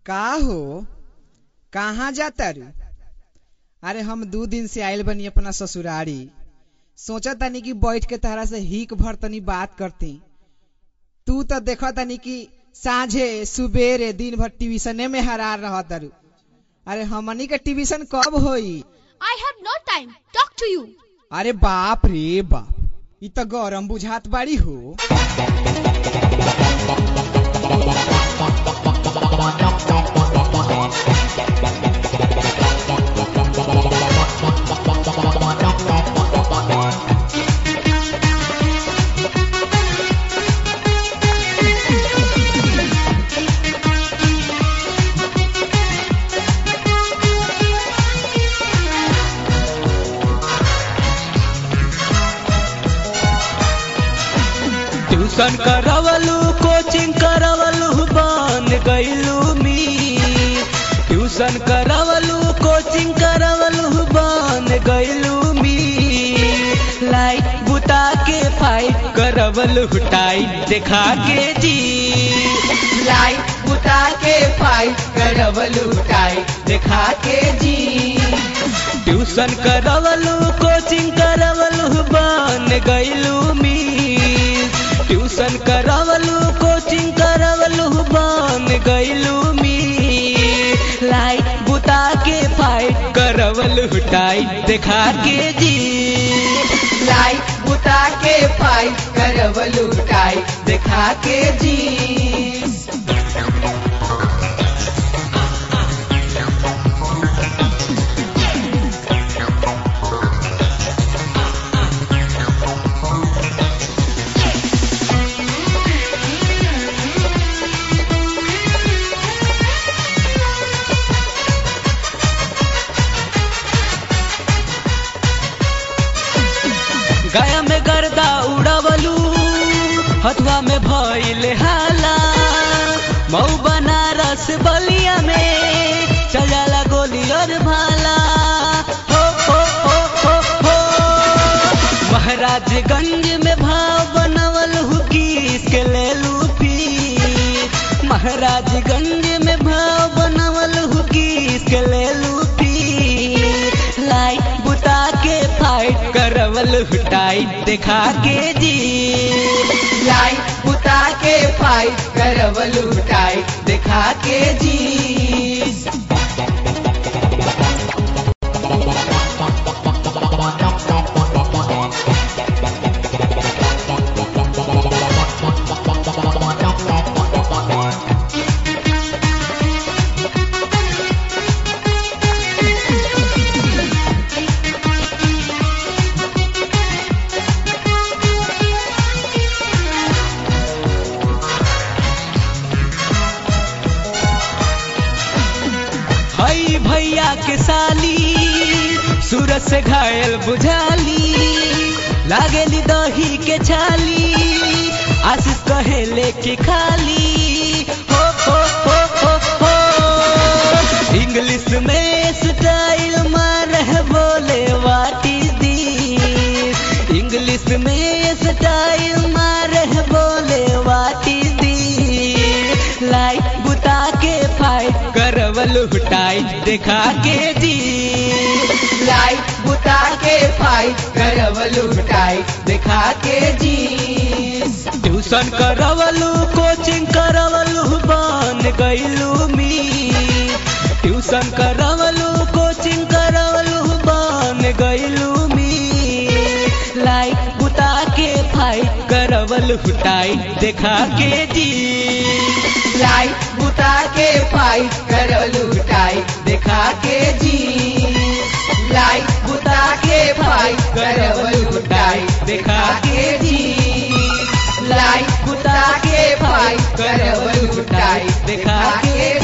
का हो कहाँ जाता रू अरे हम दू दिन से आयल बनी अपना ससुरारी सोचा तनी कि बैठ के तहरा से हिक भर तनी बात करती तू तो देखा तनी कि साझे सुबेरे दिन भर ट्यूशने में हरार रह तारू अरे हमनी के ट्यूशन कब होई I have no time. Talk to you. अरे बाप रे बाप इ त गरम बुझात बाड़ी हो ट्यूशन करवलू कोचिंग करवलू बन गईलू मी ट्यूशन करवलू कोचिंग करवलू बन गईलू मी लाइट बुता के फाइट करवलू टाइट देखा के जी लाइट बुता के फाइट करवलू टाइट देखा के जी ट्यूशन करवलू कोचिंग करवलू बन गईलू मी ट्यूशन करवलू कोचिंग करवलू बन गईलू मी लाइट बुता के फाइट करवलू टाइट देखा के जी लाइट बुता के फाइट करवलू टाइट देखा के जी गया में गर्दा उड़वलू हथवा में भइल हाला मऊ बनारस बलिया में चल जाला गोली और भाला हो हो हो हो हो महाराजगंज में भाव बनवल हुकीस के ले लूफी महाराजगंज में भाव बनवल हुकीस के ले लूफी लाइट बुता के फाइट करवल टाइट देखा के जी लाइट बुता के फाइट करवल टाइट देखा के जी हई भैया के साली सूरज से घायल बुझाली लागेली दही के छाली आशीष कहे लेके खाली हो हो हो हो हो इंग्लिश में स्टाइल मार है बोले वाट इज दिस इंग्लिश में स्टाइल मार है बोले वाट इज दिस लाइट बुता के फाइट करवल टाइट देखा के जी लाइट बुता के फाइट करवल टाइट देखा के जी ट्यूशन करवलू कोचिंग करवलू बन गईलू मी ट्यूशन करवलू कोचिंग करवलू बन गईलू मी लाइट बुता के फाइट करवल टाइट देखा के जी लाइट बुता के फाइट करवल टाइट देखा के जी लाइट बुता के फाइट करवल टाइट देखा के जी लाइट बुता के फाइट करवल टाइट देखा के